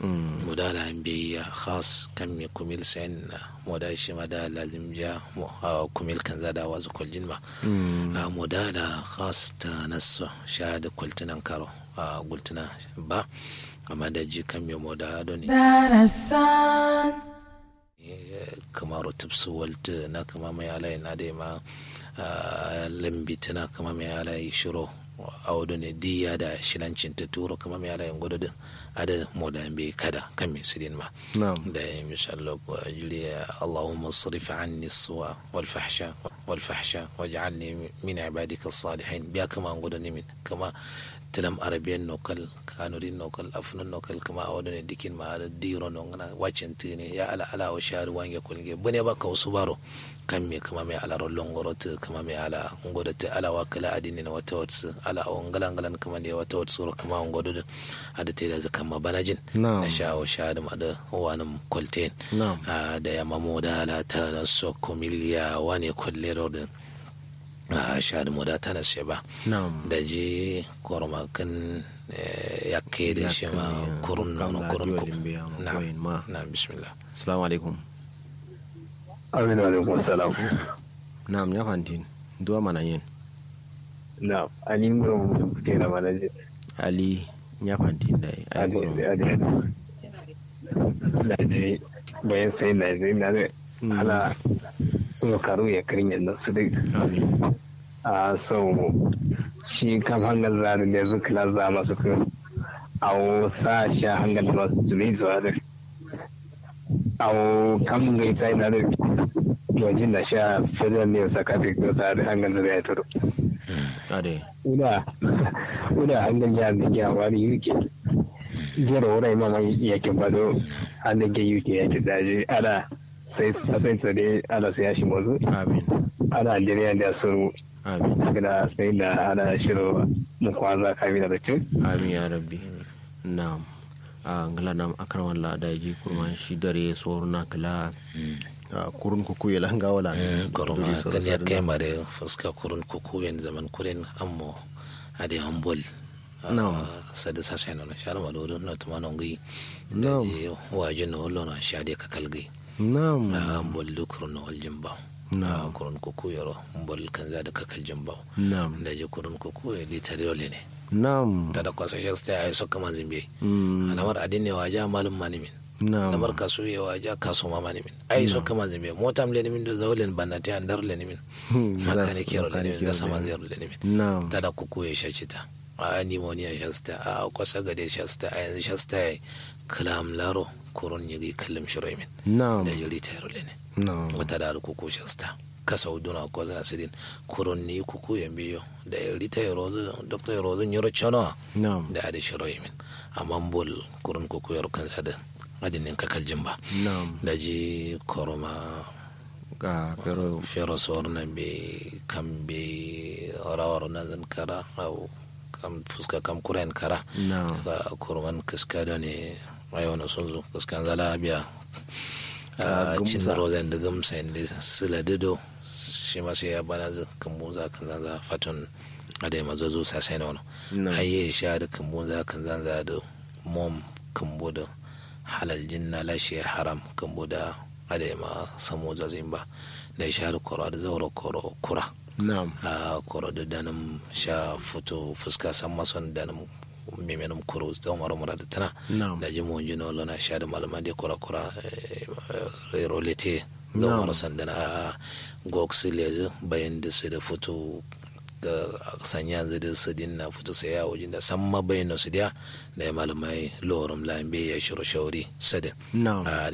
moda la bi khas kam mi kumil sen moda shi ma da lazim ja kumil kan zada wazu kuljin ma moda la khas ta nasu sha da kultunan karo gultuna ba amma da ji kan mi moda do ne kamar tubsu walta na kama mai alai na da ma lambi tana kama mai alai shiro audu ne diya da shilancin ta turo kama mai alai gudu din ada moda bai kada kan mai sirin ma da ya mishallo jiliya allahumma sarif anni suwa wal fahsha wal fahsha waj'alni min ibadika salihin biya kama gudu ne min kama tilam arabian nokal kanurin nokal afnan nokal kama a wadane dikin ma da diro non na wacin tini ya ala ala wa shari wange kulge bune ba ka wasu baro kan me kama mai ala rollon gorotu kama mai ala ngodo te ala wa kala adini na wata wata ala wa ngalan ngalan kama ne wata wata sura kama ngodo da ada te da zakan ma banajin na sha wa shari ma da wanin kulten da ya mamo da ala ta na so komiliya wane kulle rodin a shahadu moda ta nase ba da je kormakin ya ke da shi ma kurun nono kurun ku na bismillah assalamu alaikum amin alaikum salam na'am ya fantin duwa mana yin na ali ngoro kuke da manaje ali ya fantin da ali ali da je bayan sai na je na ala suka karu ya karin yadda su dai a sau shi kam hangar zaru da yanzu kila za masu kan awo sa sha hangar da masu tuni zuwa da awo kam ga isa ina da wajen da sha federal ne sa kafi ko sa da hangar da ya turo una una hangar ya da ya wani yuke jera wurai mama yakin bado hannun ke yuke ya ci daji ana sai sai tsare ala sai shi mazu amin ana jiriya da su amin gida sai da ana shiro mu kwanza kamina da cin amin ya rabbi na'am a ngala nam akram walla da ji kurman shi dare sor na kala kurun kuku ya langa wala koroma kan ya kai mare fuska kurun kuku yan zaman kuren ammo ade hambol na'am sada sa sai no shara madodo na tuma no ngi na'am waje no lo na shade ka kalgi na'am mbol kurun wal jimba Na'am. kurun kuku yoro mbol kan za da kakal jimba na'am da je kurun kuku ya li tare ole ne na'am tada kwasa shi sta ay so kama zimbe Mm, anamar adin ne waja malum manimin na'am namar kasu ya waja kaso ma manimin ay so kama zimbe motam le nimin do zawlen bannati andar le nimin Hmm, makane kero le nimin makane da kero sama le zero le nimin na'am tada kuku ya shachita a nimoniya shasta a kwasa gade shasta a yanzu shasta ya kalam laro kurun yigi kallam shiroimin na'am da jiri tayar le ne na'am wata da kuku shasta kasa uduna ko zana sidin kurun ni kuku ya biyo da rita ya rozu doktor ya rozu nyoro chono na'am da ade shiro yimin amma bol kurun kuku ya rukan sada adinin kakal jimba na'am da ji koroma ga pero fero sor na be kam be rawar na zan kara au kam fuska kam kuren kara na'am ga kurman kaska da ne ayo na sun zo kaskan zala biya Ah, a cin gumza. rozan da gamsa inda sila dido shi ma sai ya bana da kambuza kan zanza fatun a da mazo zo sasai na wani na'am aye sha da kambuza kan zanza da mom kambu da halal jinna lashe haram kambu da a da ma samu zazin ba da sha da koro da zaura koro kura na'am a koro da danin sha fito fuska san mason danin mimenin kuro tsawon mara mura da tana na'am da jin mun jino lona sha da malaman da kura kura rolete Na'am. zan mara sandana a gox lezu bayan da su da fito da sanya zai da su dinna fito sai ya wajen da san ma bayan su da da ya malamai lorum lambe ya shiro shauri sadin na'am a